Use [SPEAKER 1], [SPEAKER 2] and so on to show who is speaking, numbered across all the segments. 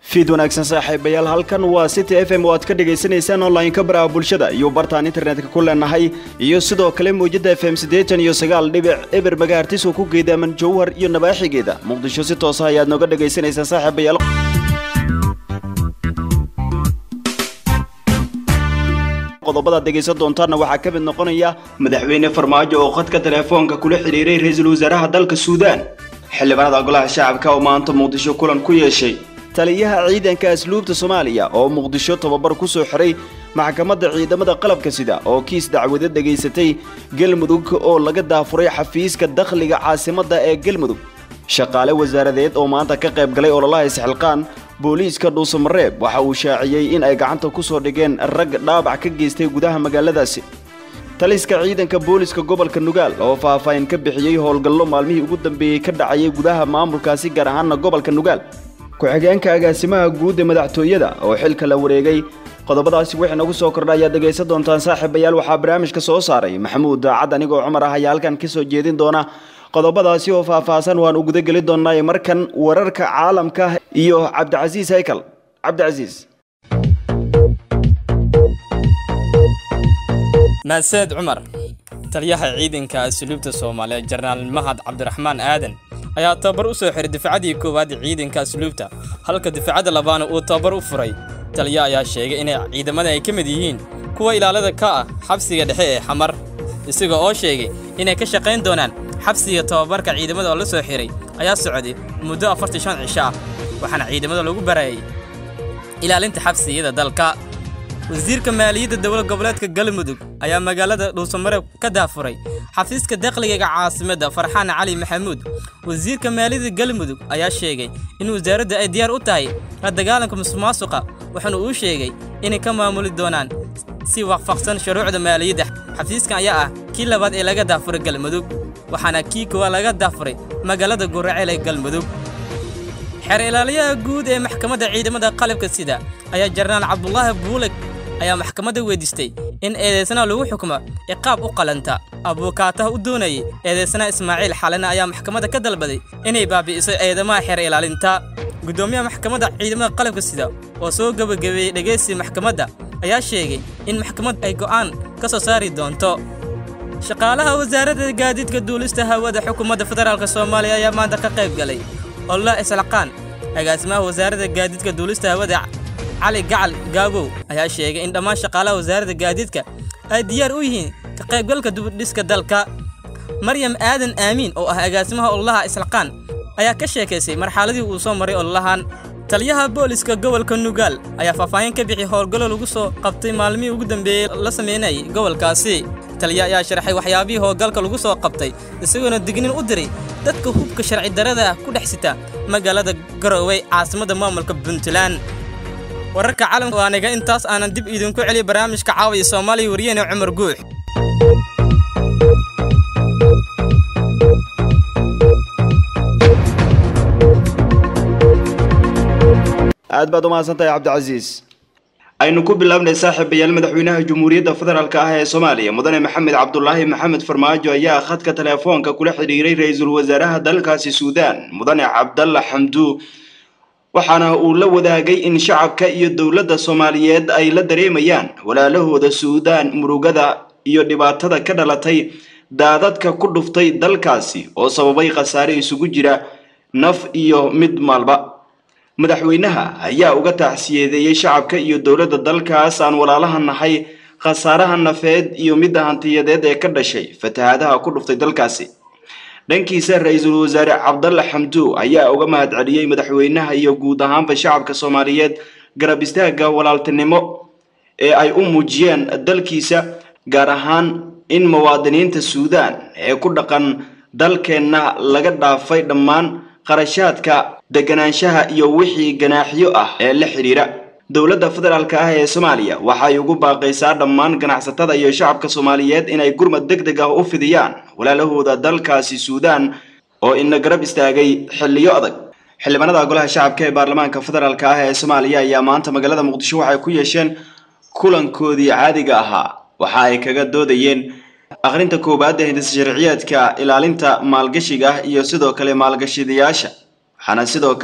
[SPEAKER 1] fiid wanaagsan saaxiibayaal halkan waa city f m oo aad ka dhagaysanaysaan online-ka baraha bulshada iyo bartaan internetka ku leenahay iyo sidoo kale mawjada f m siddeetan iyo sagaal dhibic eber magahartis oo ku geedaaman jowhar iyo nabaaxigeeda muqdisho si toosa ayaad nooga dhagaysanaysaan saaxiibayaal qodobadaad dhegaysan doontaanna waxaa ka mid noqonaya madaxweyne farmaajo oo khadka teleefoonka kula xidhiiray ra-iisul wasaaraha dalka suudaan xildhibaanada golaha shacabka oo maanta muqdisho kulan ku yeeshay taliyaha ciidanka asluubta soomaaliya oo muqdisho tababar ku soo xiray maxkamadda ciidamada qalabka sida oo kiis dacwado dhegaysatay galmudug oo laga daafuray xafiiska dakhliga caasimadda ee galmudug shaqaale wasaaradeed oo maanta ka qayb galay ololaha isxilqaan booliiska dhuusamareeb waxa uu shaaciyey in ay gacanta ku soo dhigeen rag dhaabac ka geystay gudaha magaaladaasi taliska ciidanka booliska gobolka nugaal oo faahfaahin ka bixiyey howlgallo maalmihii ugu dambeeyey ka dhacayay gudaha maamulkaasi gaar ahaana gobolka nugaal ku-xigeenka agaasimaha guud ee madaxtooyada oo xilka la wareegay qodobadaasi wixii nagu soo kordha ayaad dhegaysan doontaan saaxiibayaal waxaa barnaamijka soo saaray maxamuud daacad anigoo cumar ah ayaa halkan ka soo jeedin doona qodobadaasi oo faahfaahsan waan u gudageli doonaa markan wararka caalamka iyo cabdicasiis haykal cabdicasiis
[SPEAKER 2] mahadsaned cumar taliyaha ciidanka asluubta soomaaliya jenaraal mahad cabdiraxmaan aadan ayaa tababar u soo xiray difacadii koowaad ciidanka asluubta halka difacadda labaana uu tababar u furay taliya ayaa sheegay inay ciidamada ay ka mid yihiin kuwa ilaalada ka ah xabsiga dhexe ee xamar isaga oo sheegay inay ka shaqayn doonaan xabsiga tababarka ciidamada oo la soo xiray ayaa socday muddo afartan shan cisho ah waxaana ciidamada lagu barayay ilaalinta xabsiyada dalka wasiirka maaliyadda dowlad goboleedka galmudug ayaa magaalada dhuusamareeb ka daafuray xafiiska dakhliga caasimadda farxaan cali maxamuud wasiirka maaliyadda galmudug ayaa sheegay in wasaaradda ay diyaar u tahay la dagaalanka musuqmaasuqa waxaana uu sheegay inay ka maamuli doonaan si waafaqsan shuruucda maaliyadda xafiiskan ayaa ah kii labaad ee laga daafuray galmudug waxaana kii koowaad laga daafuray magaalada guraceel ee galmudug xeer ilaaliyaha guud ee maxkamadda ciidamada qalabka sida ayaa jenaraal cabdulaahi buuleg ayaa maxkamadda weydiistay in eedeysanaha lagu xukumo ciqaab u qalanta abuukaataha u doonayay eedeysanaha ismaaciil xalina ayaa maxkamadda ka dalbaday inay baabi'iso eedamaha xeer ilaalinta guddoomiyaha maxkamadda ciidamada qalabka sida oo soo gebagabeeyey dhegaysi maxkamadda ayaa sheegay in maxkamadda ay go'aan ka soo saari doonto shaqaalaha wasaaradda gaadiidka duulista hawada xukuumadda federaalk soomaaliya ayaa maanta ka qayb galay ollah islaqaan agaasimaha wasaaradda gaadiidka duulista hawada cali gacal gaabow ayaa sheegay in dhammaan shaqaalaha wasaaradda gaadiidka ay diyaar u yihiin ka qaybgalka dubudhiska dalka maryam aadan aamiin oo ah agaasimaha ololaha islaqaan ayaa ka sheekaysay marxaladii uu soo maray ololahan taliyaha booliska gobolka nugaal ayaa faahfaahin ka bixiyay howlgallo lagu soo qabtay maalmihii ugu dambeeyey la sameynayay gobolkaasi taliya ayaa sharaxay waxyaabihii howlgalka lagu soo qabtay isagoona dignin u diray dadka hubka sharci darada ah ku dhex sita magaalada garowe caasimadda maamulka puntland wararka caalamka waa niga intaas aanan dib idinku celiy barnaamijka caawiya soomaaliya wariyene cumar guux
[SPEAKER 1] aad baad u mahadsantahay cabdicasiis aynu ku bilaabnay saaxiibayaal madaxweynaha jamhuuriyadda federaalk ah ee soomaaliya mudane maxamed cabdulaahi maxamed farmaajo ayaa khadka teleefoonka kula xidhiiray ra-iisul wasaaraha dalkaasi suudaan mudane cabdalla xamdu waxaana uu la wadaagay in shacabka iyo dowladda soomaaliyeed ay la dareemayaan walaalahooda suudaan murugada iyo dhibaatada ka dhalatay daadadka ku dhuftay dalkaasi oo sababay khasaare isugu jira naf iyo mid maalba madaxweynaha ayaa uga taacsiyeedeeyey shacabka iyo dowladda dalkaas aan walaalaha nahay khasaaraha nafeed iyo midda hantiyadeed ee ka dhashay fatahaadaha ku dhuftay dalkaasi dhankiisa ra-iisul wasaare cabdalla xamdu ayaa uga mahad celiyey madaxweynaha iyo guud ahaanba shacabka soomaaliyeed garab istaagga walaaltinimo ee ay u muujiyeen dalkiisa gaar ahaan in muwaadiniinta suudaan ee ku dhaqan dalkeenna laga dhaafay dhammaan qarashaadka deganaanshaha iyo wixii ganaaxyo ah ee la xidhiira dowladda federaalk ah ee soomaaliya waxay ugu baaqaysaa dhammaan ganacsatada iyo shacabka soomaaliyeed inay gurmad deg deg ah u fidiyaan walaalahooda dalkaasi suudaan oo ina garab istaagay xilliyo adag xildhibaanada golaha shacabka ee baarlamaanka federaalk ah ee soomaaliya ayaa maanta magaalada muqdisho waxay ku yeesheen kulankoodii caadiga ahaa waxa ay kaga doodayeen akhrinta koowaad ee hindisa sharciyeedka ilaalinta maalgashiga ah iyo sidoo kale maalgashadayaasha waxaana sidoo kale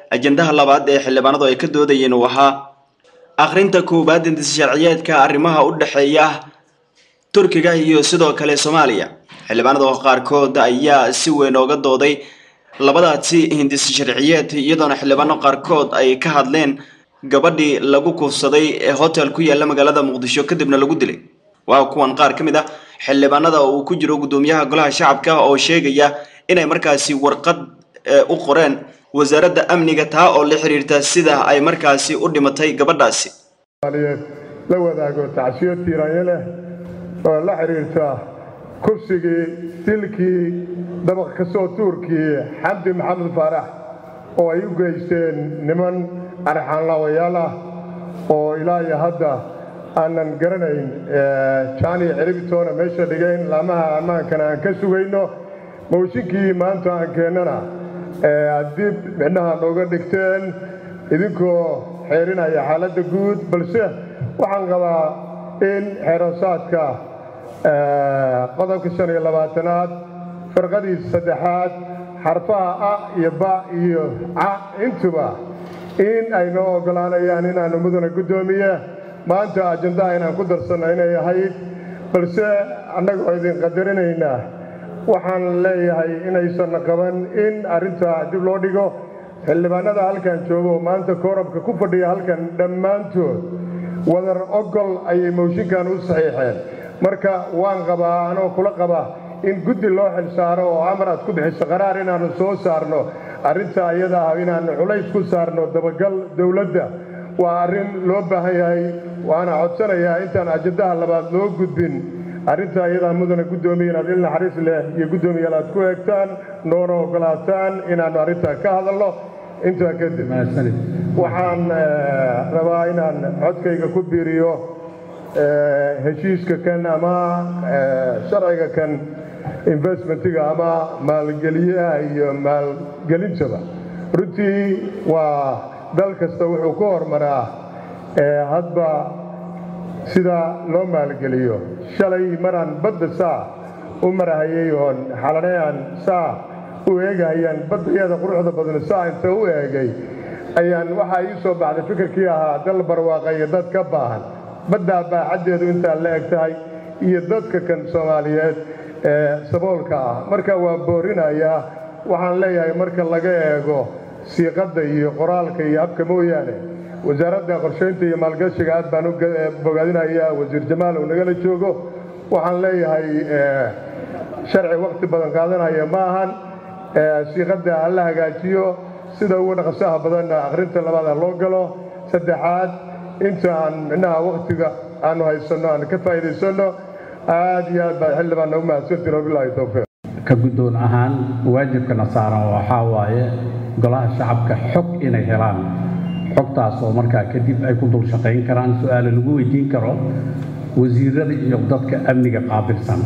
[SPEAKER 1] ajendaha labaad ee xildhibaanadu ay ka doodayeen uu ahaa akhrinta koowaad hindis sharciyeedka arrimaha u dhexeeya turkiga iyo sidoo kale soomaaliya xildhibaanada qaarkood ayaa si weyn ooga dooday labadaasi hindis sharciyeed iyadoona xildhibaano qaarkood ay ka hadleen gabadhii lagu kufsaday ee hotel ku yaala magaalada muqdisho kadibna lagu dilay waa kuwan qaar ka mid ah xildhibaanada uu ku jiro guddoomiyaha golaha shacabka oo sheegaya inay markaasi warqad u qoreen wasaaradda amniga taa oo la xiriirta sida ay markaasi u dhimatay gabadhaasi
[SPEAKER 3] la wadaago tacsiyo tiiraanyo leh oo la xiriirta kursigii dilkii dabaq ka soo tuurkii xamdi maxamed faarax oo ay u geysteen niman arxaanlaawayaal ah oo ilaa iyo hadda aanan garanayn jaani ciribitoona meesha dhigayn laamaha ammaankana aan ka sugayno mawshinkii maanta aan keennana dib midnaha nooga dhigteen idinkoo xeerinaya xaaladda guud balse waxaan qabaa in xeerasaadka qodobka shan iyo labaatanaad firqadii saddexaad xarfaha a iyo ba iyo ca intuba in ay noo oggolaanayaan inaannu mudana guddoomiye maanta ajandaha inaan ku darsanno inay ahayd balse annagoo idin qadarinaynaa waxaan leeyahay inaysan qaban in arrintaa dib loo dhigo xildhibaanada halkan joogo maanta koorabka ku fadhiya halkan dhammaantood wadar ogol ayay mawshinkan u saxiixeen marka waan qabaa anoo kula qaba in guddi loo xil saaro oo amar aad ku bixiso qaraar inaannu soo saarno arrintaa iyada ah inaannu culays ku saarno dabagal dowladda waa arrin loo baahan yahay waana codsanayaa intaan ajandaha labaad loo gudbin arrintaa iyadaa mudana guddoomiye inaad il naxariis leh iyo guddoomiyaal aad ku eegtaan noona oggolaataan inaannu arrintaa ka hadalno intaa kadib waxaan rabaa inaan codkayga ku biiriyo heshiiska kan ama sharciga kan investmentiga ama maalgeliyaha iyo maalgelintaba runtii waa dal kasta wuxuu ku hormaraa hadba sida loo maalgeliyo shalay maraan badda saa u marahayay oon xalanayaan saa u eegahayaan baddayada quruxda badan saa inta u eegay ayaan waxaa ii soo baxday fikirkii ahaa dal barwaaqa iyo dad ka baahan baddaa baaxaddeedu intaa la eg tahay iyo dadka kan soomaaliyeed ee saboolka ah marka waa boorinayaa waxaan leeyahay marka laga eego siiqadda iyo qoraalka iyo habka mooyaane wasaaradda qorshaynta iyo maalgashiga aad baan u bogaadinayaa wasiir jamaal uu nagala joogo waxaan leeyahay sharci wakhti badan qaadanaya ma ahan siiqadda ha la hagaajiyo sida ugu dhaqsaha badanna akhrinta labaada loo galo saddexaad inta aan micnaha wakhtiga aanu haysanno aan ka faa'iidaysanno aad iyo aad baa xildhibaan nagu mahadsantiin wabilaahi towfiiq
[SPEAKER 4] ka guddoon ahaan waajibkana saaran waxaa waaye golaha shacabka xog inay helaan xogtaas oo markaa kadib ay ku dul shaqayn karaan su-aale lagu weydiin karo wasiirada iyo dadka amniga qaabilsan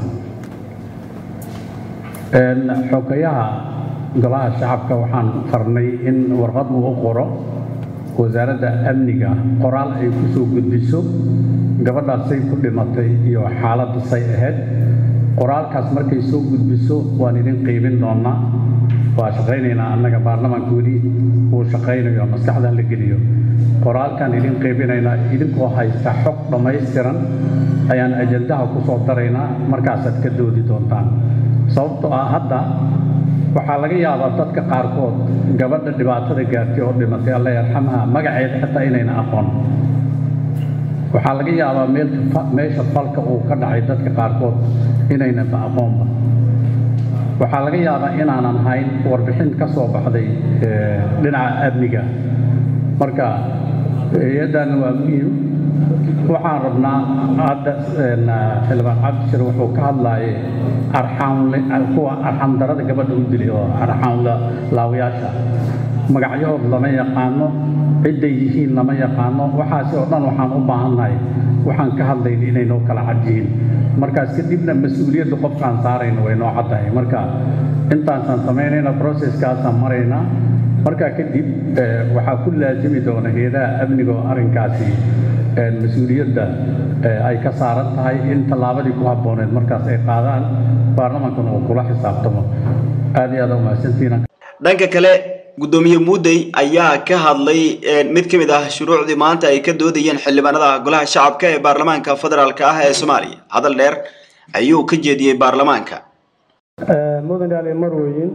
[SPEAKER 4] xogayaha golaha shacabka waxaan farnay in warqad uu u qoro wasaaradda amniga qoraal ay ku soo gudbiso gabadhaasay ku dhimatay iyo xaaladda say ahayd qoraalkaas markay soo gudbiso waan idin qiibin doonnaa waa shaqaynaynaa annaga baarlamaanka weli uu shaqaynayo maskaxdan la geliyo qoraalkaan idin qiibinaynaa idinkoo haysta xog dhammaystiran ayaan ajandaha ku soo daraynaa markaasaad ka doodi doontaan sababtoo ah hadda waxaa laga yaabaa dadka qaarkood gabadha dhibaatada gaartay oo dhimatay alla yarxamha magaceeda xitaa inayna aqoon waxaa laga yaabaa meesha falka uu ka dhacay dadka qaarkood inaynaba aqoonba waxaa laga yaabaa inaanan hayn warbixin ka soo baxday dhinaca amniga marka hay-addan waa muhiim waxaan rabnaa hadda xildhibaan cabdishir wuxuu ka hadlaayay arxaankuwa arxaandarada gabadha u dilay oo arxaan laawayaasha magacyahood lama yaqaano cidday yihiin lama yaqaano waxaasi oo dhan waxaan u baahannahay waxaan ka hadlayna inay noo kala cad yihiin markaas kadibna mas-uuliyadda qofkaan saarayna way noo caddahay marka intaasaan samaynayna processkaasaan maraynaa markaa kadib waxaa ku laasimi doona heedaha amniga oo arrinkaasi mas-uuliyadda ay ka saaran tahay in tallaabadii ku habbooneed markaas ay qaadaan baarlamaankana uu kula xisaabtamo aad iyo aad umahadsantiina
[SPEAKER 1] dhanka kale guddoomiye muudey ayaa ka hadlay mid ka mid ah shuruucdii maanta ay ka doodayeen xildhibaanada golaha shacabka ee baarlamaanka federaalk ah ee soomaaliya hadal dheer ayuu ka jeediyey baarlamaanka
[SPEAKER 5] mudan ali marweyn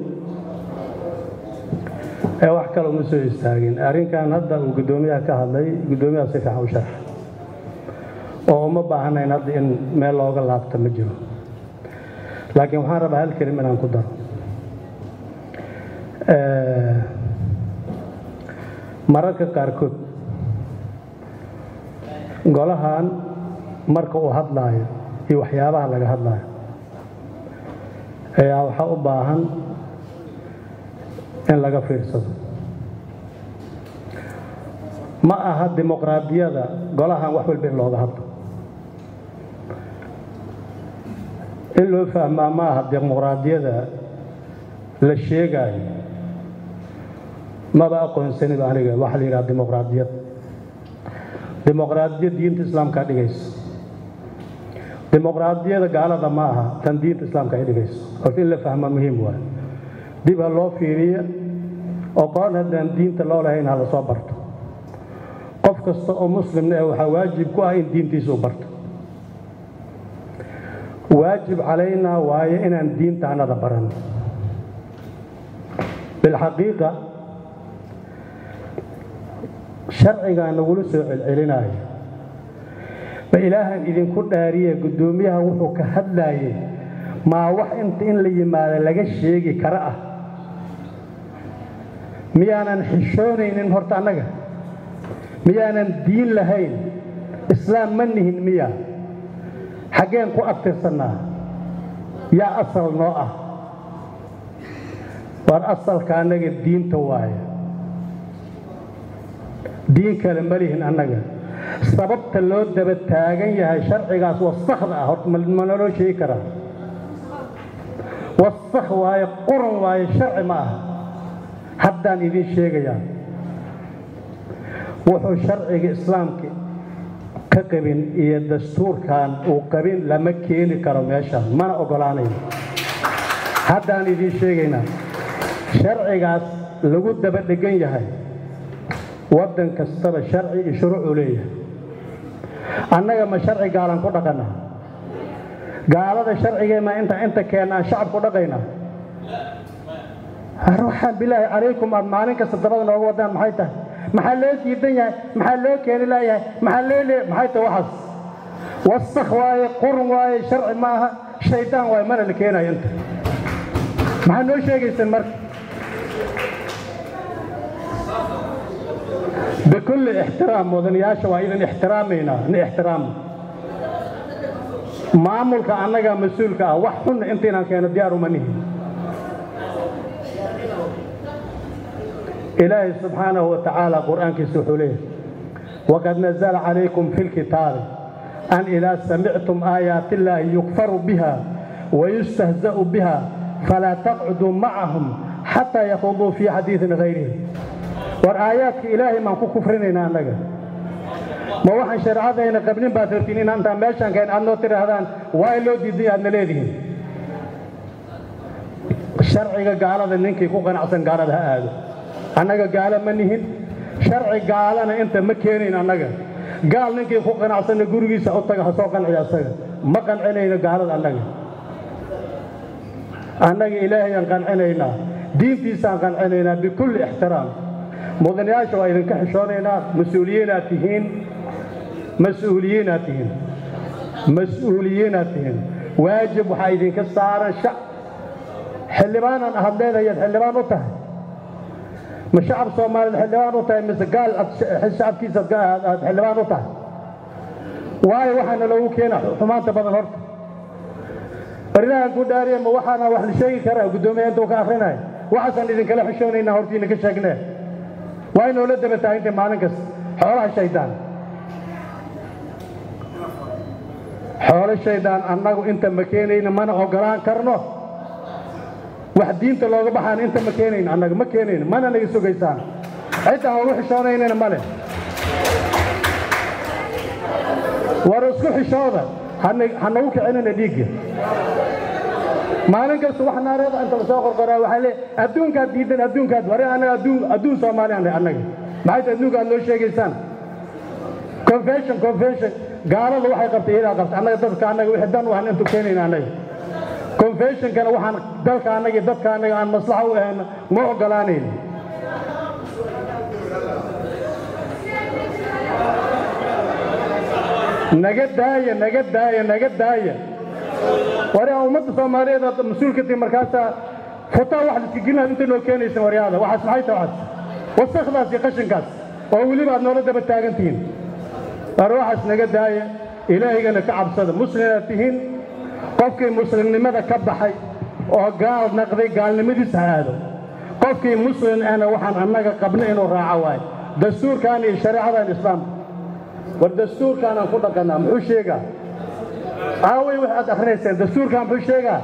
[SPEAKER 5] ee wax kale uma soo istaagin arrinkan hadda uu guddoomiyaha ka hadlay guddoomiyaha si fiican u sharxa oo uma baahanayn hadda in meel looga laabta ma jiro laakiin waxaan rabaa hal kelim inaan ku daro mararka qaarkood golahan marka uu hadlaayo iyo waxyaabaha laga hadlaayo ayaa waxaa u baahan in laga fiirsado ma aha dimuqraadiyada golahan wax walba in looga hadlo in loo fahmaa ma aha dimuqraadiyada la sheegaayo maba aqoonsaniba aniga waxaa la yidhaha dimuqraadiyad dimuqraadiyad diinta islaamkaa dhigayso dimuqraadiyada gaalada ma aha tan diinta islaamka ay dhigayso horta in la fahmaa muhiim waay dib ha loo fiiriya oo qoon haddaan diinta loo lahayn ha la soo barto qof kasta oo muslimna eh waxaa waajib ku ah in diintiisa u barto waajib calaynaa waaye inaan diinta anada baran bilxaqiiqa sharcigaa nagula soo celcelinaayo ma ilaahan idinku dhaariye guddoomiyaha wuxuu ka hadlaayey maa wax inta in la yimaado laga sheegi kara ah miyaanan xishoonaynin horta annaga miyaanan diin lahayn islaam ma nihin miya xaggeen ku abtirsannaa yaa asal noo ah waar asalka annaga diinta waaye diin kale ma lihin annaga sababta loo daba taagan yahay sharcigaas wasakda ah horta ma naloo sheegi karaa wasakh waaye quran waaye sharci ma ah haddaan idiin sheegayaa wuxuu sharciga islaamka ka qabin iyo dastuurkan uu qabin lama keeni karo meeshaan mana oggolaanayo haddaan idiin sheegaynaa sharcigaas lagu daba dhegan yahay waddan kastaba sharci iyo shuruucuu leeyahay annaga ma sharci gaalan ku dhaqannaa gaalada sharcigeenna inta inta keenna aan shacab ku dhaqaynaa waxaan bilaahi calaykum aad maalin kasta dabada nooga wadaan maxay tahay maxaa loo diidan yahay maxaa loo keeni laayahay maxaa loo le maxay tahay waxaas wasakh waaye qurun waaye sharci ma aha shaydaan waaye mana la keenayo inta maxaa noo sheegaysaan marka bikulli ixtiraam mudanayaasha waa idan ixtiraamaynaa ni ixtiraamna maamulka annaga mas-uulka ah wax xunna intaynaan keeno diyaar uma nihin ilaahay subxaanahu wa tacaala qur'aankiisa wuxuu leeyahay waqad nazala calaykum fi lkitaabi an idaa samictum aayaati illaahi yukfaru biha wayustahza'u biha falaa taqcuduu macahum xataa yakhuduu fii xadiidin hayrihi war aayaadka ilaahay maan ku kufrinaynaa annaga ma waxaan shareecadayna qabnin baad rabtiin in antaa meeshaan kayn aad noo tidhaahdaan waa in loo diiday aadna leedihiin sharciga gaalada ninkii ku qanacsan gaalada ha aado annaga gaalo ma nihin sharci gaalana inta ma keenayn annaga gaal ninkii ku qanacsanna gurigiisa u taga ha soo qanciya asaga ma qancinayno gaalada annaga annaga ilaahayaan qancinaynaa diintiisaan qancinaynaa bikulli ixtiraam mudanayaasha waa idinka xishoonaynaa mas-uuliyiinaad tihiin mas-uuliyiinaad tihiin mas-uuliyiinaad tihiin waajib waxaa idinka saaran shac xildhibaanaan ahad leedahayaad xildhibaan u tahay ma shacab soomaaliyeed xildhibaan u tahay mise gaal shacabkiisa aad xildhibaan u tahay waayo waxaana loogu keena xumaanta badan horta barinahan ku dhaariya ma waxaana wax la sheegi karaa guddoomiya intuu ka akrinaya waxaasaan idinkala xishoonaynaa hortiina ka sheegnee waa inoola daba tahay inta maalin kasta xoolaha shaydaan xoolo shaydaan annagu inta ma keenayno mana oggolaan karno wax diinta looga baxaan inta ma keenayno annaga ma keenayno mana naga sugaysaan cidda aan ugu xishoonaynana male war isku xishooda ha nagu kicinina dhiigga maalin kasta wax naareeda inta lasoo qorqoraa waxaa le adduunkaad diidan adduunkaad wari annaga adduun adduun soomaaliyan annaga maxay tahay adduunka aad loo sheegaysaan confession confession gaalada waxay qabtay iyadaa qabtay annaga dadka annaga wixii dan waxaan intu keenayna annaga confessionkana waxaan dalka annaga iyo dadka annaga aan maslaxa u ahayna ma ogolaanayna naga daaya naga daaya naga daaya wari aan ummadda soomaaliyeed aad mas-uulka tihi markaasaa futaa wax liska gelinaad inta noo keenaysan waryaada waxaas maxay tahay waxaas wasakdaas iyo qashinkaas oo weliba aad noola daba taagan tihiin war waxaas naga daaya ilaahigana ka cabsada muslimaad tihiin qofkii muslimnimada ka baxay oo gaal naqday gaalnimadiisa ha aado qofkii muslim ahna waxaan annaga qabna inuu raaco waayo dastuurkan iyo shareecadan islaamka war dastuurkaanaan ku dhaqannaa muxuu sheegaa aaway wax aad akrinayseen dastuurkan muxuu sheegaa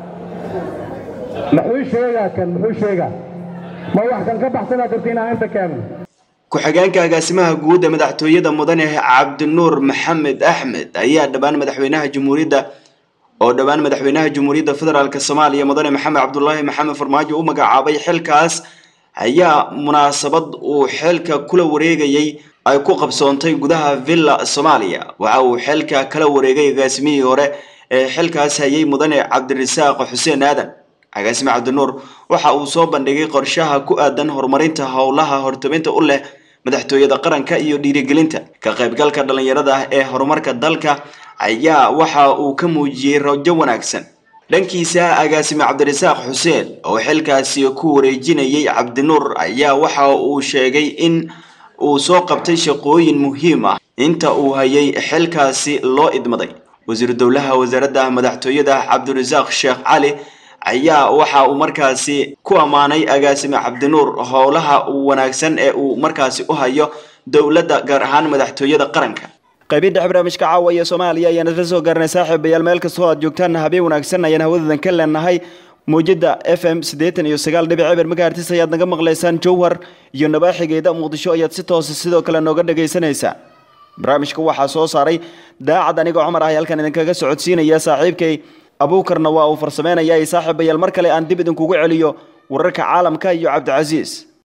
[SPEAKER 5] muxuu sheegaa kan muxuu sheegaa ma wax kan ka baxsanaad rabti inaan inta keegno
[SPEAKER 1] ku-xigeenka agaasimaha guud ee madaxtooyada mudane cabdinuur maxamed axmed ayaa dhowaan madaxweynaha jamhuuriyadda oo dhowaan madaxweynaha jamhuuriyadda federaalk soomaaliya mudane maxamed cabdulaahi maxamed farmaajo u magacaabay xilkaas ayaa munaasabad uu xilka kula wareegayay ay ku qabsoontay gudaha villa soomaaliya waxa uu xilka kala wareegay agaasimihii hore ee xilkaas hayay mudane cabdirasaaq xuseen aadan agaasime cabdinuur waxa uu soo bandhigay qorshaha ku aadan horumarinta howlaha hortaminta u leh madaxtooyada qaranka iyo dhiirigelinta ka qaybgalka dhallinyarada ah ee horumarka dalka ayaa waxa uu ka muujiyey rajo wanaagsan dhankiisa agaasime cabdirasaaq xuseen oo xilkaasi ku wareejinayay cabdinuur ayaa waxa uu sheegay in uu soo qabtay shaqooyin muhiim ah inta uu hayay xilkaasi loo idmaday wasiiru dowlaha wasaaradda madaxtooyada cabdirasaaq sheekh cali ayaa waxa uu markaasi ku ammaanay agaasime cabdinuur howlaha wanaagsan ee uu markaasi u hayo dowladda gaar ahaan madaxtooyada qaranka qaybin dhex barnaamijka caawa iyo soomaaliya ayaan isla soo gaarnay saaxiibayaal meel kastoo aad joogtaan habeen wanaagsan ayaan hawadadan ka leenahay muujada f m siddeetan iyo sagaal dhibic eber magaartis ayaad naga maqlaysaan jowhar iyo nabaaxigeeda muqdisho ayaad si toosa sidoo kale nooga dhagaysanaysaan barnaamijka waxaa soo saaray daacad anigoo cumar ah halkan idinkaga socodsiinaya saaxiibkay abuukarna waa uu farsameynaya saaxiibayaal mar kale aan dib idinkugu celiyo wararka caalamka iyo cabdicasiis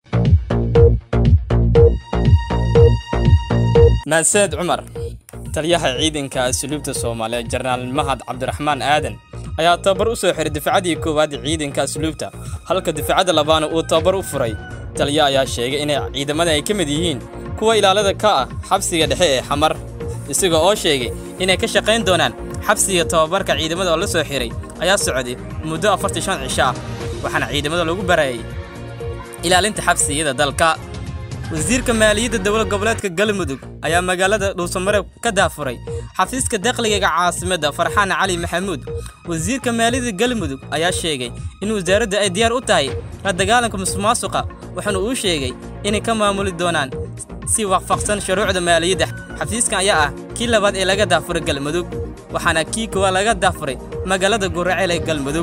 [SPEAKER 2] mahadsaned cumar taliyaha ciidanka asluubta soomaaliya jenaraal mahad cabdiraxmaan aadan ayaa tababar u soo xiray difacadii koowaad ciidanka asluubta halka difacadda labaana uu tababar u furay taliya ayaa sheegay inay ciidamada ay ka mid yihiin kuwa ilaalada ka ah xabsiga dhexe ee xamar isaga oo sheegay inay ka shaqayn doonaan xabsiga tababarka ciidamada oo la soo xiray ayaa socday muddo afartii shan cisho ah waxaana ciidamada lagu barayay ilaalinta xabsiyada dalka wasiirka maaliyadda dowlad goboleedka galmudug ayaa magaalada dhuusamareeb ka daafuray xafiiska dakhliga caasimadda farxaan cali maxamuud wasiirka maaliyadda galmudug ayaa sheegay in wasaaradda ay diyaar u tahay la dagaalanka musuqmaasuqa waxaana uu sheegay inay ka maamuli doonaan si waafaqsan shuruucda maaliyadda xafiiskan ayaa ah kii labaad ee laga daafuray galmudug waxaana kii koowaad laga daafuray magaalada guraceel ee galmudug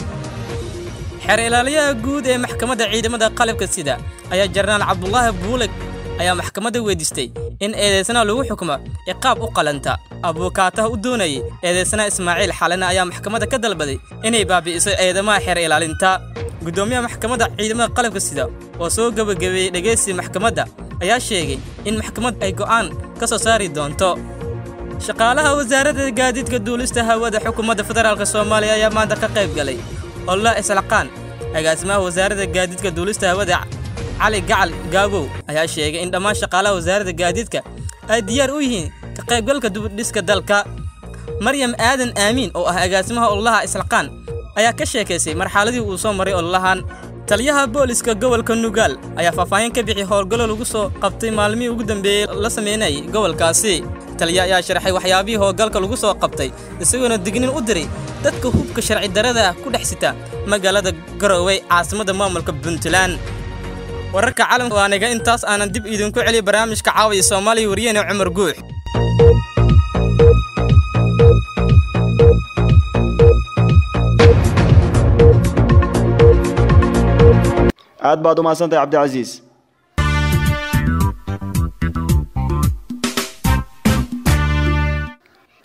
[SPEAKER 2] xeer ilaaliyaha guud ee maxkamadda ciidamada qalabka sida ayaa jenaraal cabdulaahi buuleg ayaa maxkamadda weydiistay in eedaysanaha lagu xukumo ciqaab u qalanta abuukaataha u doonayay eedaysanaha ismaaciil xalina ayaa maxkamadda ka dalbaday inay baabi'iso eedamaha xeer ilaalinta guddoomiyaha maxkamadda ciidamada qalabka sida oo soo gebagabeeyey dhegaysi maxkamadda ayaa sheegay in maxkamaddu ay go'aan ka soo saari doonto shaqaalaha wasaaradda gaadiidka duulista hawada xukuumadda federaalk soomaaliya ayaa maanta ka qayb galay olla islaqaan agaasimaha wasaaradda gaadiidka duulista hawada cali gacal gaabow ayaa sheegay in dhammaan shaqaalaha wasaaradda gaadiidka ay diyaar u yihiin ka qaybgalka dubudhiska dalka maryam aadan aamiin oo ah agaasimaha ololaha islaqaan ayaa ka sheekaysay marxaladii uu soo maray ololahan taliyaha booliska gobolka nugaal ayaa faahfaahin ka bixi howlgallo lagu soo qabtay maalmihii ugu dambeeyey la samaynayay gobolkaasi taliya ayaa sharaxay waxyaabihii howlgalka lagu soo qabtay isagoona dignin u diray dadka hubka sharci darada ah ku dhex sita magaalada garowe caasimadda maamulka puntland wararka caalamka waa niga intaas aanan dib idinku celiy barnaamijka caawiya soomaaliya wariyahena cumar guux
[SPEAKER 1] aad baad u mahadsantahay cabdicasiis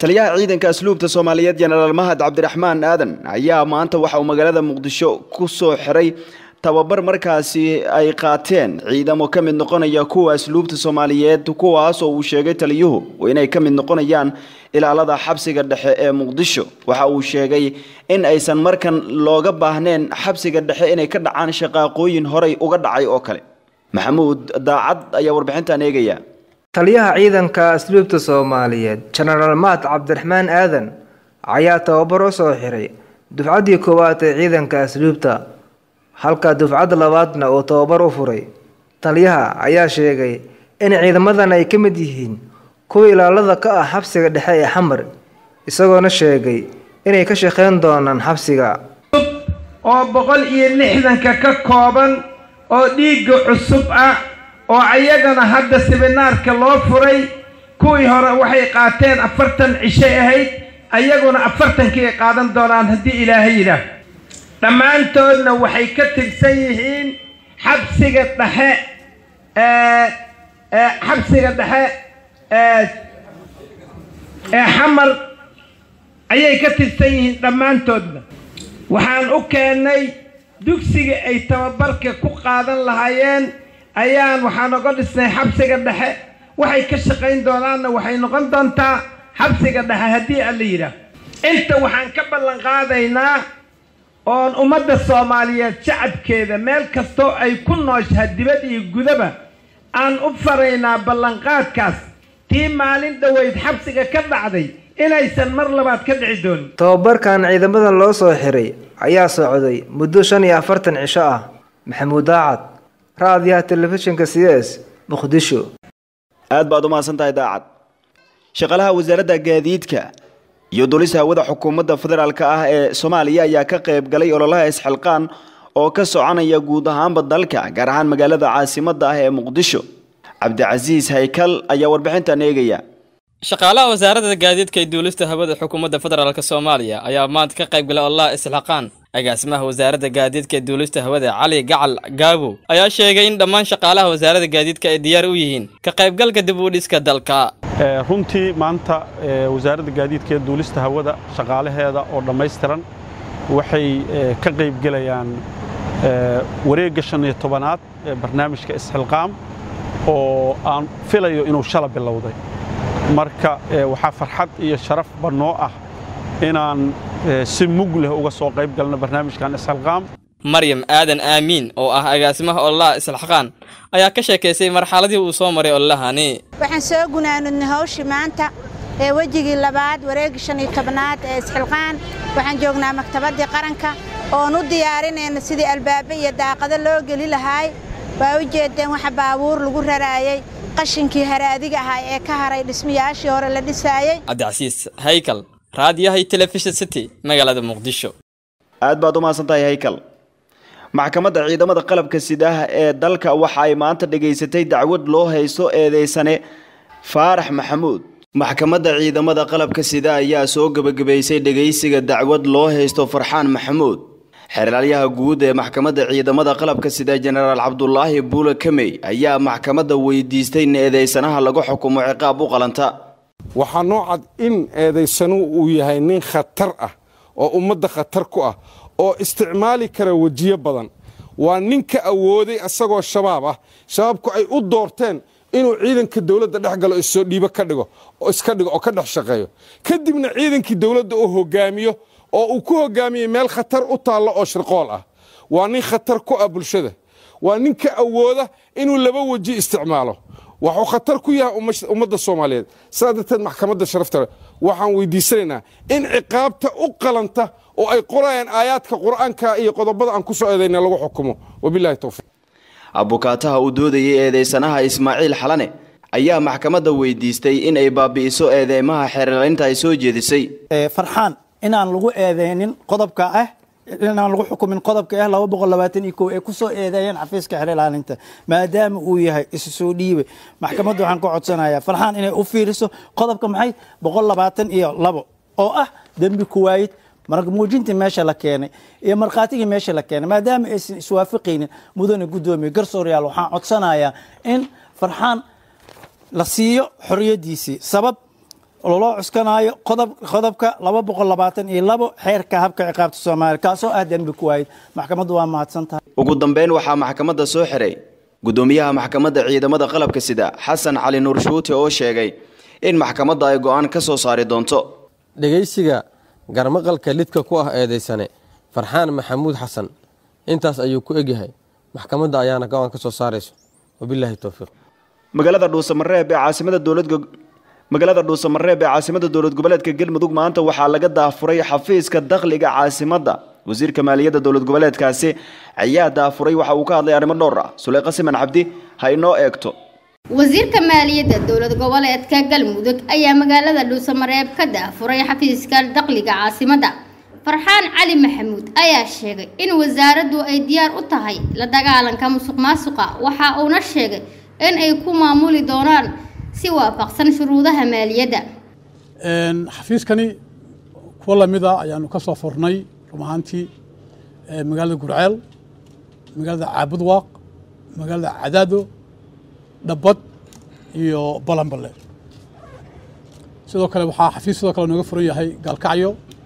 [SPEAKER 1] taliyaha ciidanka asluubta soomaaliyeed jenaraal mahad cabdiraxmaan aadan ayaa maanta waxa uu magaalada muqdisho ku soo xiray tababar markaasi ay qaateen ciidamo ka mid noqonaya kuwa asluubta soomaaliyeed kuwaas oo uu sheegay taliyuhu inay ka mid noqonayaan ilaalada xabsiga dhexe ee muqdisho waxa uu sheegay in aysan markan looga baahneen xabsiga dhexe inay ka dhacaan shaqaaqooyin horay uga dhacay oo kale maxamuud daacad ayaa warbixintan eegaya
[SPEAKER 6] taliyaha ciidanka asluubta soomaaliyeed jenaraal mahad cabdiraxmaan aadan ayaa tababar u soo xiray dufcaddii koowaad ee ciidanka asluubta halka dufcadda labaadna uu tababar u furay taliyaha ayaa sheegay in ciidamadan ay ka mid yihiin kuwa ilaalada ka ah xabsiga dhexe ee xamar isagoona sheegay inay ka shaqeyn doonaan xabsiga
[SPEAKER 7] oo boqol iyo lixdanka ka kooban oo dhiigga cusub ah oo ayagana hadda siminaarka loo furay kuwii hore waxay qaateen afartan cishay ahayd ayaguna afartankii ay qaadan doonaan haddii ilaahay yidhaah dhammaantoodna waxay ka tirsan yihiin xabsiga dhexe ee xabsiga dhexe ee ee xamar ayay ka tirsan yihiin dhammaantoodna waxaan u keennay dugsiga ay tababarka ku qaadan lahaayeen ayaan waxaan oga dhisnay xabsiga dhexe waxay ka shaqayn doonaanna waxay noqon doontaa xabsiga dhexe haddii alla yidhaah inta waxaan ka ballan qaadaynaa oon ummadda soomaaliyeed shacabkeeda meel kastoo ay ku nooshaha dibad iyo gudaba aan u faraynaa ballanqaadkaas tii maalin dhoweyd xabsiga ka dhacday inaysan mar labaad ka dhici doonin
[SPEAKER 6] tababarkan ciidamadan loo soo xiray ayaa socday muddo shan iyo afartan cisho ah maxamuud daacad raadiyaha telefishinka c s muqdisho
[SPEAKER 1] aad baad u mahadsan tahay daacad shaqaalaha wasaaradda gaadiidka iyo dulis hawada xukuumadda federaalka ah ee soomaaliya ayaa ka qayb galay ololaha isxilqaan oo ka soconaya guud ahaanba dalka gaar ahaan magaalada caasimadda ah ee muqdisho cabdicasiis haykal ayaa warbixintan eegaya
[SPEAKER 2] shaqaalaha wasaaradda gaadiidka ee duulista hawada xukuumadda federaalk soomaaliya ayaa maanta ka qayb galay ololaha isxilqaan agaasimaha wasaaradda gaadiidka ee duulista hawada cali gacal gaabow ayaa sheegay in dhammaan shaqaalaha wasaaradda gaadiidka ay diyaar u yihiin ka qaybgalka dib u dhiska dalka
[SPEAKER 8] runtii maanta wasaaradda gaadiidka ee duulista hawada shaqaalaheeda oo dhammaystiran waxay ka qaybgelayaan wareegga shan iyo tobanaad ee barnaamijka isxilqaam oo aan filayo inuu shala bilowday marka waxaa farxad iyo sharafba noo ah inaan si mug leh uga soo qayb galno barnaamijkan isxilqaam
[SPEAKER 2] maryam aadan aamiin oo ah agaasimaha ololaha isxilqaan ayaa ka sheekaysay marxaladii uu soo maray ololahani
[SPEAKER 9] waxaan soo gunaanudnay hawshii maanta ee wejigii labaad wareegii shan iyo tobnaad ee isxilqaan waxaan joognaa maktabaddii qaranka oon u diyaarinayna sidii albaabe iyo daaqado loo geli lahaay waa u jeedeen waxa baabuur lagu raraayey qashinkii haraadiga ahaa ee ka haray dhismayaashii hore la dhisaayey
[SPEAKER 2] cabdicasiis haykal raadiyahay telefishin city magaalada muqdisho
[SPEAKER 1] aad baad u mahadsan tahay haykal maxkamadda ciidamada qalabka sidaha ee dalka waxa ay maanta dhegaysatay dacwad loo haysto eedeysane faarax maxamuud maxkamadda ciidamada qalabka sida ayaa soo gebagabaysay dhegaysiga dacwad loo haysto farxaan maxamuud xeeraalyaha guud ee maxkamadda ciidamada qalabka sida jenaraal cabdulaahi buule kamey ayaa maxkamadda weydiistay in eedeysanaha lagu xukumo ciqaab u qalanta
[SPEAKER 10] waxaa noo cad in eedaysanuhu uu yahay nin khatar ah oo ummadda khatar ku ah oo isticmaali kara wejiyo badan waa ninka awooday asagoo shabaab ah shabaabku ay u doorteen inuu ciidanka dowladda dhex galo issoo dhiibo ka dhigo oo iska dhigo oo ka dhex shaqeeyo kadibna ciidankii dowladda uu hogaamiyo oo uu ku hogaamiyey meel khatar u taallo oo shirqool ah waa nin khatar ku ah bulshada waa ninka awooda inuu laba weji isticmaalo waxuu khatar ku yahay ummadda soomaaliyeed sidaa darteed maxkamadda sharafta leh waxaan weydiisanaynaa in ciqaabta u qalanta oo ay qorayaan aayaadka qur'aanka iyo qodobada aan ku soo eedayna lagu xukumo wabilahi towfiiq
[SPEAKER 1] abukaataha uu doodayay eedeysanaha ismaaciil xalane ayaa maxkamadda weydiistay in ay baabi'iso eedeymaha xeerlaynta ay soo jeedisay
[SPEAKER 11] farxaan inaan lagu eedeynin qodobka ah inaan lagu xukumin qodobka ah laba boqol labaatan iyo kow ee kusoo eedeeyeen xafiiska xeer ilaalinta maadaama uu yahay isu soo dhiibay maxkamadda waxaan ka codsanayaa farxaan inay u fiiriso qodobka maxay boqol labaatan iyo labo oo ah dembi kuwaayid marka muujintii meesha la keenay iyo markhaatigii meesha la keenay maadaama aysan iswaafaqaynin mudane guddoomiye garsooryaal waxaan codsanayaa in farxaan la siiyo xoriyadiisii sabab loo cuskanaayo qodob qodobka laba boqol labaatan iyo labo xeerka habka ciqaabta soomaaliya kaasoo ah dembi ku waayid maxkamaddu waa mahadsan tahay
[SPEAKER 1] ugu dambeyn waxaa maxkamadda soo xiray gudoomiyaha maxkamadda ciidamada qalabka sida xasan cali nuur shuute oo sheegay in maxkamadda ay go'aan ka soo saari doonto
[SPEAKER 12] dhegaysiga garmaqalka lidka ku ah eedaysane farxaan maxamuud xasan intaas ayuu ku egyahay maxkamadda ayaana go'aan ka soo saarayso wabilaahi towfiiq
[SPEAKER 1] magaalada dhuusamareeb ee caasimada dowladda magaalada dhuusamareeb ee caasimada dowlad goboleedka galmudug maanta waxaa laga daafuray xafiiska dakhliga caasimadda wasiirka maaliyadda dowlad goboleedkaasi ayaa daafuray waxa uu ka hadlay arrimo dhowr ah suleyqa siman cabdi ha inoo eegto
[SPEAKER 13] wasiirka maaliyadda dowlad goboleedka galmudug ayaa magaalada dhuusamareeb ka daafuray xafiiska dakhliga caasimadda farxaan cali maxamuud ayaa sheegay in wasaaraddu ay diyaar u tahay la dagaalanka musuq maasuqa waxa uuna sheegay in ay ku maamuli doonaan si waafaqsan shuruudaha maaliyadda
[SPEAKER 14] xafiiskani kuwa lamid a ayaanu ka soo furnay run ahaantii magaalada gurceel magaalada caabudwaaq magaalada cadaado dhabbad iyo balanballe sidoo kale waxaa xafiis sidoo kale nooga furan yahay gaalkacyo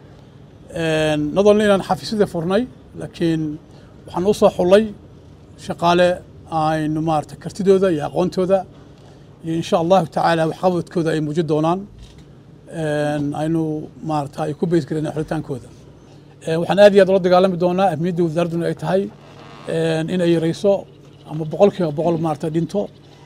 [SPEAKER 14] nadoolna inaan xafiisyadii furnay laakiin waxaan u soo xullay shaqaale aynu maarata kartidooda iyo aqoontooda iyo insha allahu tacaala waxqabadkooda ay muujin doonaan aynu maarata ay ku beysgareen xulitaankooda waxaan aad iyo aad ula dagaalami doonaa ahmiyadda wasaaradduna ay tahay in ay yareyso ama boqol kiiba boqol maarata dhinto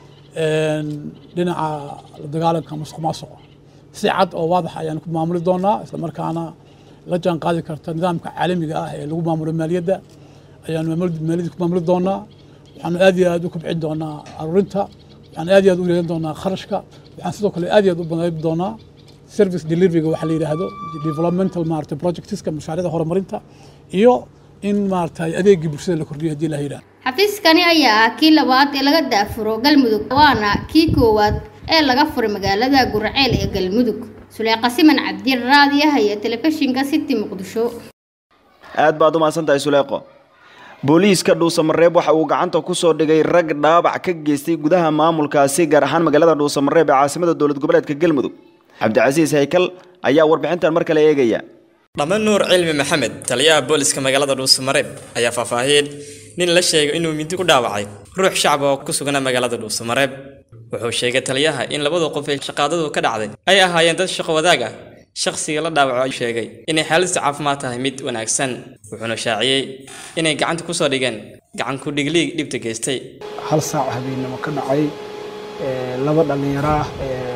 [SPEAKER 14] dhinaca la dagaalanka musuq maasuqa si cad oo waadax ayaan ku maamuli doonaa isla markaana la jaan qaadi karta nidaamka caalamiga ah ee lagu maamulo maaliyadda ayaanu maaliyadda ku maamuli doonaa waxaanu aad iyo aad u kobcin doonaa aruurinta waxaan aad iyo aad u yareyn doonaa kharashka waxaan sidoo kale aad iyo aad u banayb doonaa service deliveryga waxa la yidhaahdo developmental maarata projectska mashaariicda horumarinta iyo in maarata adeegii bulshada la kordhiyo haddii la yidhahdo
[SPEAKER 13] xafiiskani ayaa ah kii labaad ee laga daafuro galmudug waana kii koowaad ee laga furay magaalada gurceel ee galmudug suleyqa siman cabdi raadiyaha iyo telefishinka city muqdisho
[SPEAKER 1] aad baad u mahadsan tahay suleeqo booliiska dhuusamareeb waxa uu gacanta ku soo dhigay rag dhaabac ka geystay gudaha maamulkaasi gaar ahaan magaalada dhuusamareeb ee caasimada dowlad goboleedka galmudug cabdicasiis haykal ayaa warbixintan mar kale eegaya
[SPEAKER 2] dhame nuur cilmi maxamed taliyaha booliska magaalada dhuusamareeb ayaa faahfaahiyey nin la sheegay inuu mindi ku dhaawacay ruux shacab oo ku sugnaa magaalada dhuusamareeb wuxuu sheegay taliyaha in labada qof ee shaqaadadu ka dhacday ay ahaayeen dad shaqo wadaag ah shakhsiga la dhaawaco ayuu sheegay inay xaaladda caafimaad tahay mid wanaagsan wuxuuna shaaciyey inay gacanta ku soo dhigeen gacan ku dhigliig dhibta geystay
[SPEAKER 15] hal saac habeenimo ka dhacay laba dhallinyaro ah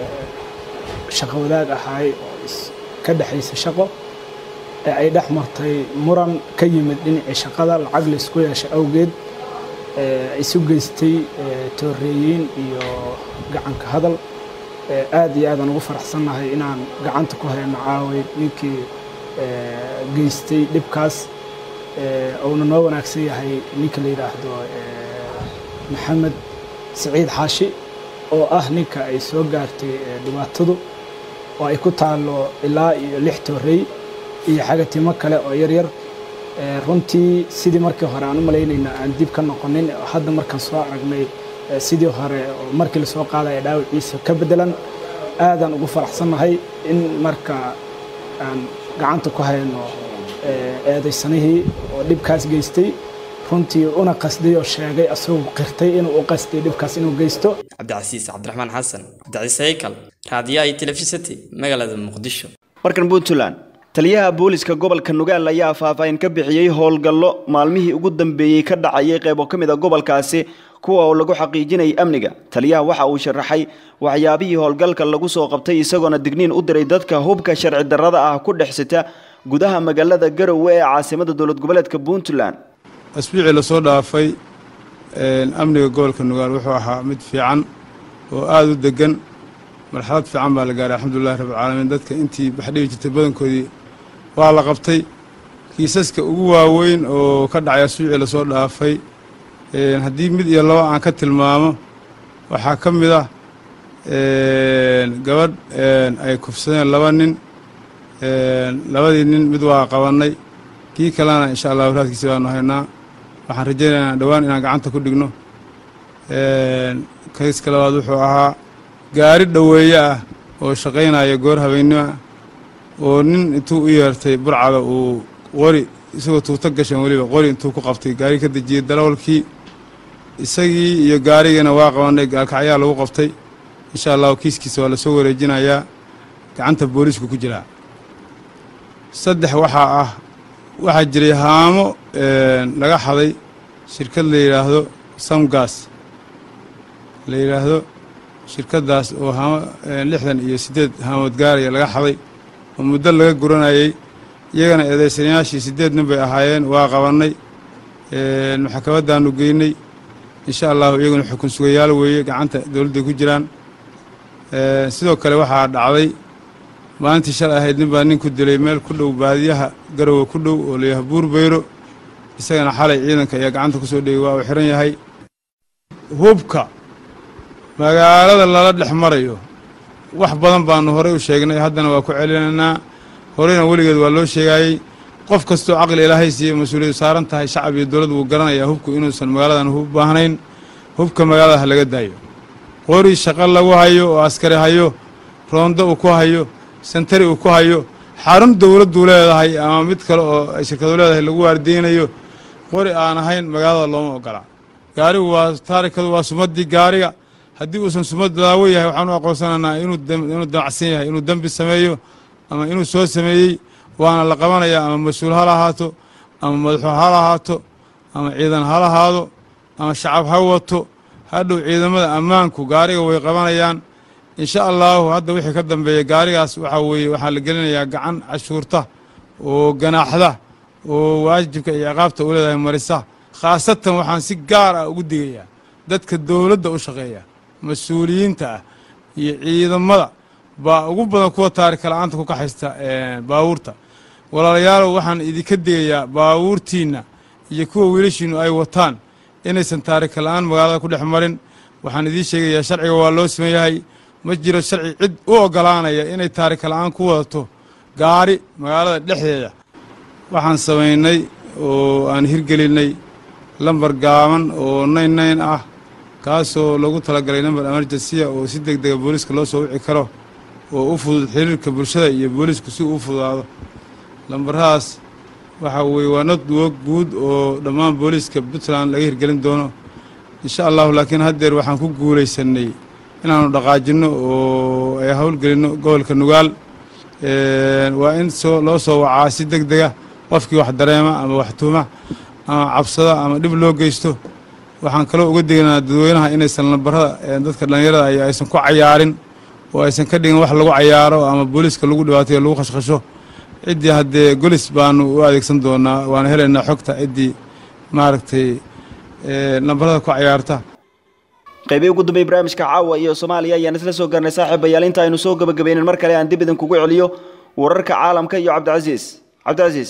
[SPEAKER 15] shaqo wadaag ahaay oo ka dhexaysa shaqo ee ay dhex martay muran ka yimid dhinacii shaqada lacag laysku yeeshay awgeed isu geystay tooreeyiin iyo gacanka hadal aad iyo aadaan ugu faraxsannahay inaan gacanta ku hayno caaway ninkii geystay dhibkaas uuna noo wanaagsan yahay ninka la yidhaahdo maxamed siciid xaashi oo ah ninka ay soo gaartay dhibaatadu oo ay ku taallo ilaa iyo lix toorey iyo xagatimo kale oo yaryar runtii sidii markii hore aan u malaynayna aan dib ka noqonin hadda markaan soo aragnay sidii hore oo markii lasoo qaadaya dhaawiciisa ka beddelan aadaan ugu faraxsannahay in marka aan gacanta ku hayno eedaysanihii oo dhibkaas geystay runtii una qasday oo sheegay asagoo qirtay inuu u qasday dhibkaas inuu geysto
[SPEAKER 2] cabdicasiis cabdiraxmaan xasan cabdicasiis haykal raadiyaha iyo telefisity magaalada muqdisho
[SPEAKER 1] markan puntland taliyaha booliska gobolka nugaal ayaa faahfaahin ka bixiyey howlgallo maalmihii ugu dambeeyey ka dhacayay qaybo ka mid a gobolkaasi kuwa oo lagu xaqiijinayay amniga taliyaha waxa uu sharaxay waxyaabihii howlgalka lagu soo qabtay isagoona digniin u diray dadka hubka sharci darrada ah ku dhex sita gudaha magaalada garowe ee caasimada dowlad goboleedka puntland
[SPEAKER 16] asbiicii lasoo dhaafay amniga gobolka nugaal wuxuu ahaa mid fiican oo aada u deggan marxalad fiican baa la gaaray alxamdulilahi rabbilcaalamiin dadka intii baxdhibi jirtay badankoodii waa la qabtay kiisaska ugu waaweyn oo ka dhacay asbiicii lasoo dhaafay haddii mid iyo laba aan ka tilmaamo waxaa ka mid ah gabadh ay kufsadeen laba nin labadii nin mid waa qabannay kii kalena insha allah waraadkiisi baanu haynaa waxaan rajaynaynaa dhowaan inaan gacanta ku dhigno kayska labaad wuxuu ahaa gaari dhoweeye ah oo shaqaynaya goor habeennimo ah oo nin intuu u yeertay burcada uu qori isagoo tuuto gashan weliba qori intuu ku qabtay gaari ka dejiyey dalawalkii isagii iyo gaarigiina waa qabanay gaalkacyaa lagu qabtay insha allahu kiiskiisa waa lasoo wareejinayaa gacanta booliisku ku jiraa saddex waxaa ah waxaa jiray haamo laga xaday shirkad la yidhaahdo samgas la yidhaahdo shirkaddaas oo haamo lixdan iyo siddeed haamood gaaraya laga xaday oo muddo laga guranayay iyagana eedaysanayaashii siddeed nin bay ahaayeen waa qabannay maxkamaddaannu geynay insha allahu iyaguna xukun sugayaal weeye gacanta dowladday ku jiraan sidoo kale waxaa dhacday maalintii shalay ahayd nin baa nin ku dilay meel ku dhow baadiyaha garowe ku dhow oo layaha buurbayro isagana xalay ciidanka ayaa gacanta ku soo dhegay waa uu xihan yahay hubka magaalada lala dhex marayo wax badan baanu horey u sheegnay haddana waa ku celinaynaa horeyna weligeed waa loo sheegaayey qof kastoo caqli ilaahay siiye mas-uuliyadu saaran tahay shacab iyo dowlad wuu garanayaa hubku inuusan magaaladan hub baahnayn hubka magaalada ha laga daayo qori shaqo lagu hayo oo askari hayo roondo uu ku hayo santari uu ku hayo xarun dowladduu leedahay ama mid kale oo ay shirkadu leedahay lagu waardeynayo qori aan ahayn magaalada looma ogola gaarigu waa taarikadu waa sumaddii gaariga haddii uusan sumad daawo yahay waxaan u aqoonsanaynaa inuu inuu damacsan yahay inuu dembi sameeyo ama inuu soo sameeyey waana la qabanayaa ama mas-uul ha lahaato ama madaxu ha lahaato ama ciidan ha lahaado ama shacab ha wato hadhow ciidamada ammaanku gaariga way qabanayaan insha allaahu hadda wixii ka dambeeya gaarigaas waxaa weeye waxaa la gelinayaa gacan cashuurta oo ganaaxda oo waajibka iyo ciqaabta u leedahay marisa khaasatan waxaan si gaar ah ugu digayaa dadka dowladda u shaqeeya mas-uuliyiinta ah iyo ciidamada baa ugu badan kuwa taarika la-aanta ku kaxaysta baabuurta walaalayaalow waxaan idinka digayaa baabuurtiinna iyo kuwa wiilashiinnu ay wataan inaysan taarika la-aan magaalada ku dhex marin waxaan idiin sheegayaa sharciga waa loo siman yahay ma jiro sharci cid u oggolaanaya inay taarika la-aan ku wadato gaari magaalada dhexdeeda waxaan samaynay oo aan hirgelinay lambar gaaban oo nayn nayn ah kaasoo lagu talagalay namber emergensiya oo si deg dega booliiska loo soo wici karo oo u fudud xiriirka bulshada iyo booliisku si uu fududaado lambaradaas waxaa weeye waa nodwog guud oo dhammaan booliiska puntland laga hirgelin doono insha allahu laakiin haddeer waxaan ku guulaysanay inaannu dhaqaajinno oo ay howlgelinno gobolka nugaal waa in soo loo soo wacaa si deg dega qofkii wax dareema ama wax tuuma ama cabsada ama dhib loo geysto waxaan kaloo uga degaynaa dadweynaha inaysan lambarada dadka dhallinyarada ay aysan ku cayaarin oo aysan ka dhigin wax lagu cayaaro ama booliiska lagu dhibaatayo lagu khashkhasho ciddii haddee golis baanu u adeegsan doonaa waana helaynaa xogta ciddii maaragtay lambarada ku cayaarta
[SPEAKER 1] qaybii ugu dambeey barnaamijka caawa iyo soomaaliya ayaan isla soo garnay saaxiibayaal inta aynu soo gabagabaynin mar kale aan dib idinkugu celiyo wararka caalamka iyo cabdicasiis cabdicasiis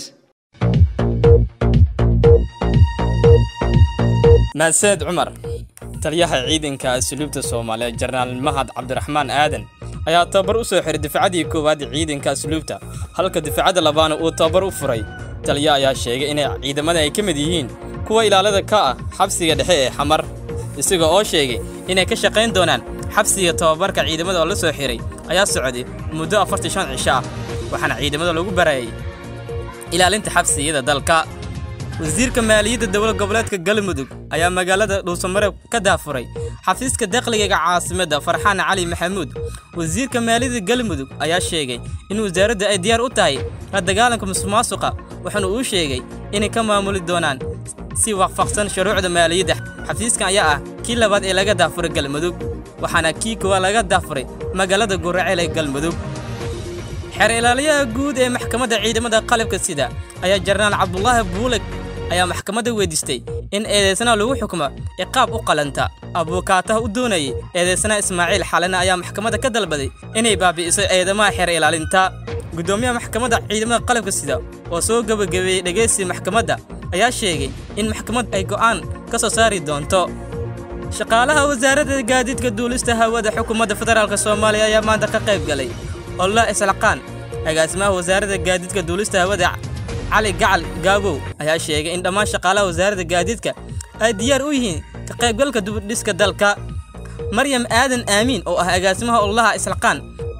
[SPEAKER 2] mahadsaned cumar taliyaha ciidanka asluubta soomaaliya jenaraal mahad cabdiraxmaan aadan ayaa tababar u soo xiray difacadii koowaad ciidanka asluubta halka difacadda labaana uu tababar u furay taliya ayaa sheegay inay ciidamada ay ka mid yihiin kuwa ilaalada ka ah xabsiga dhexe ee xamar isaga oo sheegay inay ka shaqayn doonaan xabsiga tababarka ciidamada oo la soo xiray ayaa socday muddo afartan shan cisho ah waxaana ciidamada lagu barayay ilaalinta xabsiyada dalka wasiirka maaliyadda dowlad goboleedka galmudug ayaa magaalada dhuusamareeb ka daafuray xafiiska dakhliga caasimadda farxaan cali maxamuud wasiirka maaliyadda galmudug ayaa sheegay in wasaaradda ay diyaar u tahay la dagaalanka musuqmaasuqa waxaana uu sheegay inay ka maamuli doonaan si waafaqsan shuruucda maaliyadda xafiiskan ayaa ah kii labaad ee laga daafuray galmudug waxaana kii koowaad laga daafuray magaalada guraceel ee galmudug xeer ilaaliyaha guud ee maxkamadda ciidamada qalabka sida ayaa jenaraal cabdulaahi buuleg ayaa maxkamadda weydiistay in eedeysanaha lagu xukumo ciqaab u qalanta abuukaataha u doonayay eedeysanaha ismaaciil xalena ayaa maxkamadda ka dalbaday inay baabi'iso eedamaha xeer ilaalinta guddoomiyaha maxkamadda ciidamada qalabka sida oo soo gebagabeeyey dhegaysiga maxkamadda ayaa sheegay in maxkamad ay go'aan ka soo saari doonto shaqaalaha wasaaradda gaadiidka duulista hawada xukuumadda federaalk soomaaliya ayaa maanta ka qayb galay olla islaqaan agaasimaha wasaaradda gaadiidka duulista hawada cali gacal gaabow ayaa sheegay in dhammaan shaqaalaha wasaaradda gaadiidka ay diyaar u yihiin ka qaybgalka dubudhiska dalka maryam aadan aamiin oo ah agaasimaha ollaha islaqaan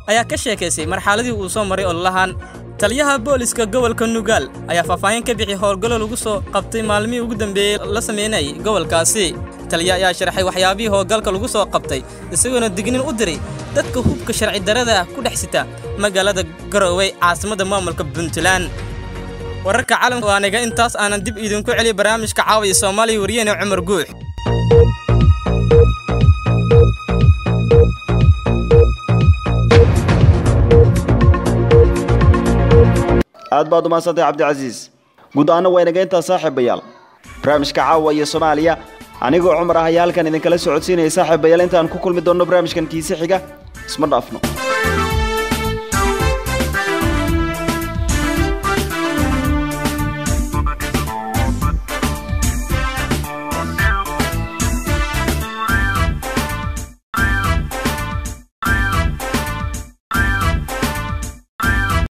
[SPEAKER 2] ayaa ka sheekaysay marxaladii uu soo maray ololahan taliyaha booliska gobolka nugaal ayaa faahfaahin ka bixi howlgallo lagu soo qabtay maalmihii ugu dambeeyey la sameynayay gobolkaasi taliya ayaa sharaxay waxyaabihii howlgalka lagu soo qabtay isagoona dignin u diray dadka hubka sharci darrada ah ku dhex sita magaalada garowe caasimadda maamulka puntland wararka caalamka waa aniga intaas aanan dib idinku celiy barnaamijka caawiya soomaaliya wariyene cumar guux
[SPEAKER 1] aad baad umahadsantay cabdicasiis guud ahaana waa inaga intaa saaxiibayaal barnaamijka caawa iyo soomaaliya anigoo cumar ah ayaa halkan idinkala socodsiinaya saaxiibayaal intaan ku kulmi doonno barnaamijkan kiise xiga isma dhaafno